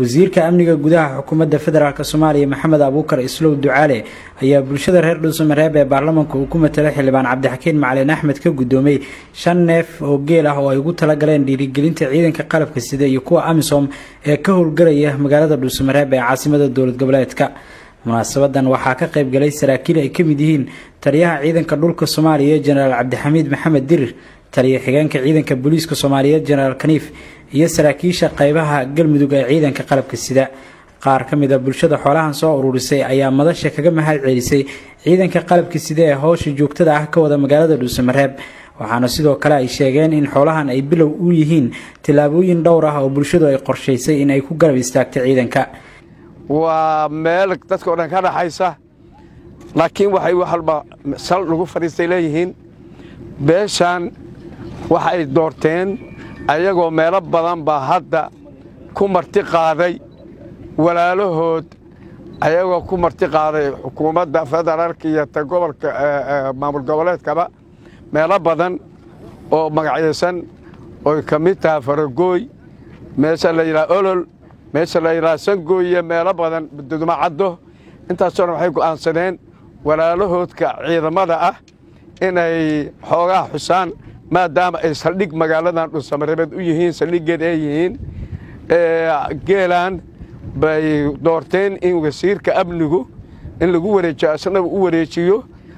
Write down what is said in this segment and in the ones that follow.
wasiirka amniga gudaha xukuumadda federaalk soomaaliya maxamed abuukar islow ducaale ayaa bulshada reer dhuusamareeb ee baarlamanka uu ku matalay xildhibaan cabdixakiin macalin axmed ka guddoomay shan neef oo geel ah oo ay ugu talagaleen dhiirigelinta ciidanka qalabka sida iyo kuwa amisom ee ka howlgalaya magaalada dhuusamareeb ee caasimada dowlad goboleedka munaasabadan waxaa ka qayb galay saraakiil ay ka mid yihiin taliyaha ciidanka dhulka soomaaliya jenaraal cabdixamiid maxamed dirir taliya xigeenka ciidanka booliiska soomaaliyeed jenaraal kaniif iyo saraakiisha qaybaha galmudug ee ciidanka qalabka sida qaar ka mid a bulshada xoolahan soo ururisay ayaa madasha kaga mahad celisay ciidanka qalabka sida ee howsha joogtada ah ka wada magaalada dhuusamareeb waxaana sidoo kale ay sheegeen in xoolahan ay bilow u yihiin tillaabooyin dhowr ah oo bulshadu ay qorshaysay in ay ku garab istaagto ciidanka waa meel dadka o dhan ka dhaxaysa laakiin waxay walba sal lagu fadhiistay leeyihiin beeshaan waxa ay doorteen ayagoo meelo badan baa hadda ku marti qaaday walaalahood ayagoo ku marti qaaday xukuumadda federaalka iyo ta gobolka maamul goboleedkaba meelo badan oo magacyaysan oy ka mid tahay faragooy meesha la yidhaha olol meesha la yidhaha sangooye meelo badan dudmacaddo intaasoo dhan waxay go'aansadeen walaalahoodka ciidamada ah inay xoogaa xusaan maadaama ay saldhig magaaladan dhuusamareebeed u yihiin saldhiggeed ay yihiin geelaan bay doorteen in wasiirka amnigu in lagu wareejiyo asnaga u wareejiyo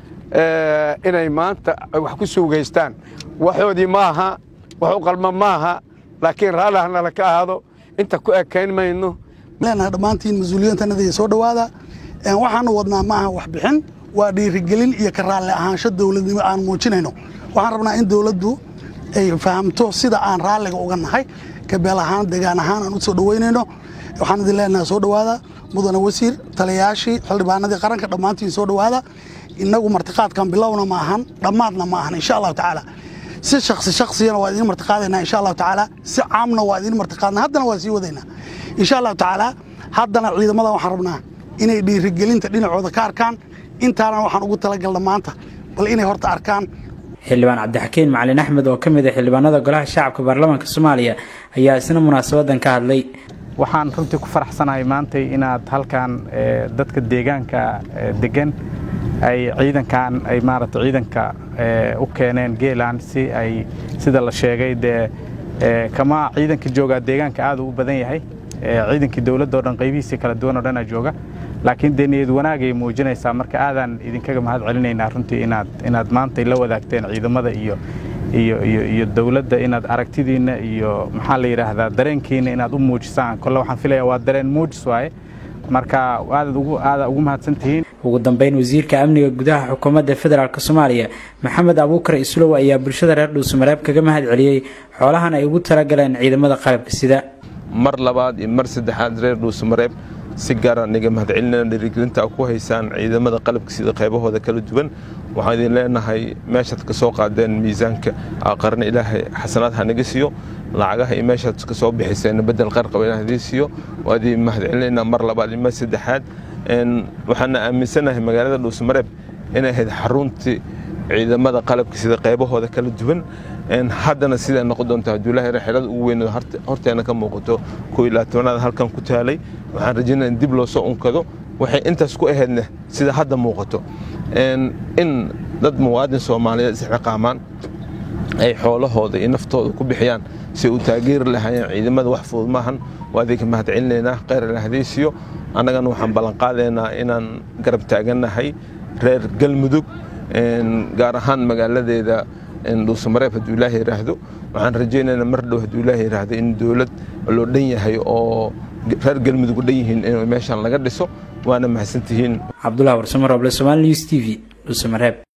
inay maanta wax ku suugaystaan waxoodii maaha wax u qalma maaha laakiin raalli hanala ka ahaado inta ku ekayn mayno leenahay dhammaantiin mas-uuliyiintanada soo dhowaada waxaanu wadnaa maaha waxbixin waa dhiirigelin iyo ka raalli ahaansho dowladnimo aan muujinayno waxaan rabnaa in dowladdu ay fahamto sida aan raalliga uga nahay kabeel ahaan degaan ahaan aan u soo dhoweynayno waxaan idin leenahay soo dhowaada mudane wasiir taliyayaashii xildhibaanadii qaranka dhammaantiin soo dhowaada innagu martiqaadkan bilowna ma ahan dhammaadna ma ahan insha allahu tacaala si shaksi shaksiyana waa idiin martiqaadaynaa insha allahu tacaala si caamna waa idiin martiqaadna haddana waa sii wadaynaa insha allahu tacaala haddana ciidamada waxaan rabnaa inay dhiirigelinta dhinacooda ka arkaan intaana waxaan ugu talagalna maanta bal inay horta arkaan xildhibaan cabdixakiin macalin axmed oo ka mid ah xildhibaanada golaha shacabka baarlamaanka soomaaliya ayaa isna munaasabadan ka hadlay waxaan runtii ku faraxsanahay maantay inaad halkan dadka deegaanka degan ay ciidankan ay maaragta ciidanka u keeneen geeland si ay sida la sheegay dee kama ciidanka joogaa deegaanka aad u badan yahay ciidankii dowladda o dhan qaybihiisii kala duwan oo dhanaa jooga laakiin dee niyad wanaagay muujinaysaa marka aadaan idinkaga mahad celinaynaa runtii inaad inaad maantay la wadaagteen ciidamada iyo iyo iyo iyo dowladda inaad aragtidiinna iyo maxaa la yidhaahdaa dareenkiina inaad u muujisaan kolle waxaan filayaa waa dareen muujis waaye marka aadaad ugu aada ugu mahadsan tihiin ugu dambeyn wasiirka amniga gudaha xukuumadda federaalk soomaaliya maxamed abuukar islow ayaa bulshada reer dhuusamareeb kaga mahad celiyey xoolahan ay ugu talagaleen ciidamada qalabka sida mar labaad iyo mar saddexaad reer dhuusamareeb si gaara niga mahadcelinana dhiirigelinta ku haysaan ciidamada qalabka sida qaybahooda kala duwan waxaan idin leenahay meeshaad ka soo qaadeen miisaanka qarna ilaahay xasanaad ha naga siiyo lacagaha iyo meeshaad ka soo bixiseen bedel qarqaba ilaah idin siiyo waa idin mahadcelinaynaa mar labaad iyo mar saddexaad waxaana aaminsanahay magaalada dhuusamareeb inay ahayd xaruntii ciidamada qalabka sida qaybahooda kala duwan haddana siday noqon doonta hadduu ilaahay xerada ugu weynado horteena ka muuqato koo iyo labaatanaad halkan ku taalay waxaan rajaynaya in dib loo soo unkado waxay intaas ku ahaydna sida hadda muuqato in dad muwaadin soomaaliyeed isxiqaamaan ay xoolahooda iyo naftooda ku bixiyaan si u taageeri lahaayeen ciidamada wax fudud maahan waa idinka mahad celinaynaa kheyr ilahadaysiyo annagana waxaan ballanqaadaynaa inaan garab taagannahay reer galmudug gaar ahaan magaaladeeda dhuusamareeb hadduu ilaaha yidhaahdo waxaan rajaynaynaa mar dhow hadduu ilaaha yidhaahdo in dowlad loo dhan yahay oo reer galmudug u dhan yihiin in meeshan laga dhiso waana mahadsantihiin cabdullah warsamo roble somaali news t v dhuusamareeb